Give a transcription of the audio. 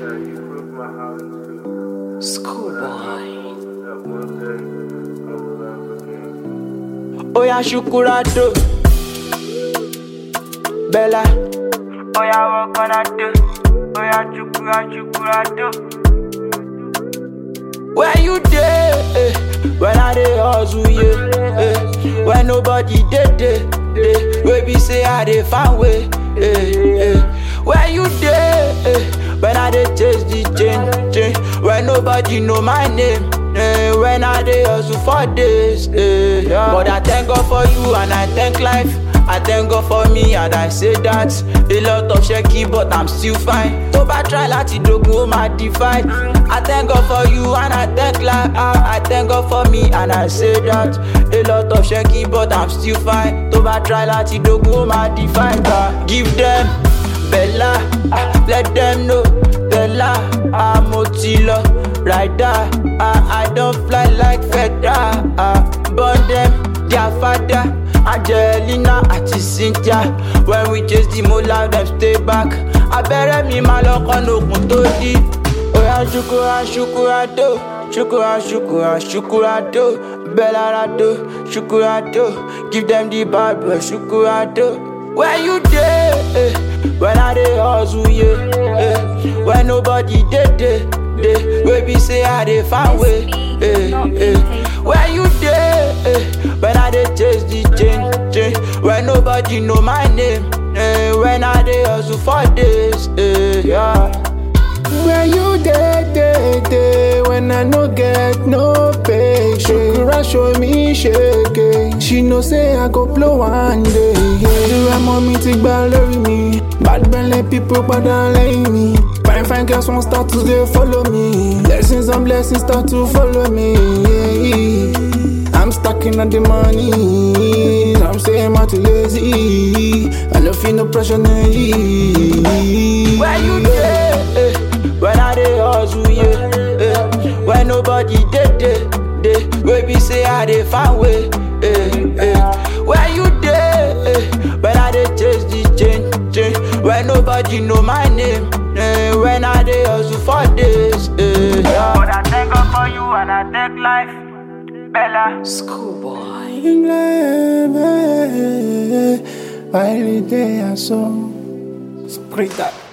Schoolboy. Oya Shukurado Bella Oya work on a do. Oya chukura chukura do. Where you dey? Eh, when I dey hustle, yeah. Eh, when nobody dey dey, dey. Wey be say I dey find way. Eh, eh. Where you dey? Eh, when I dey chase the change, change. When nobody know my name. Eh, when I dey hustle for days. Eh, yeah. But I thank God for you and I thank life. I thank God for me and I say that A lot of shaky but I'm still fine Tó bá try láti dogun ó máa divide I thank God for you and I thank life ah, I thank God for me and I say that A lot of shaky but I'm still fine Tó bá try láti dogun ó máa divide ah. Give them Bella ah, Let them know Bella ah, mo ti lọ Rider ah, I don fly like feather ah, Burn them their father Angelina àti Cynthia When we chase the mola dem stay back Abẹ́rẹ́ mi máa lọ kọ́nà òkun tó dí. Oya ṣukura ṣukurado ṣukura ṣukura ṣukurado Bẹ́lárado ṣukurado Give them the bad boy ṣukurado. Where you dey? Eh, when I dey hustle, yeah. Eh, when nobody dey dey dey. Wey be say I dey find way. Eh, eh. Where you dey? Eh, when I dey chase the change, change. When nobody know my name. Eh, when I dey hustle for days. Eh, yeah. Where you dey, dey, dey When I no get no pay Shukura show me shake She know say I go blow one day yeah. Ìrora mọ́ mi ti gbá lórí mi Bad belle people padà lẹ́yìn mi Fine fine girls wan start to dey follow me Blessings and blessings start to follow me yeah. I'm stacking on the money I'm saying I'm too lazy I no feel no pressure no Where you dey? Eh, when I dey hustle, yeah. Eh, when nobody dey dey dey. Wey be say I dey find way. Eh, eh. Where you dey? Eh, when I dey chase the change, change. When nobody know my name. Eh, when I dey hustle for days. Eh, yeah. But I thank God for you and I thank life. Bella. Schoolboy. By the day I saw Spray that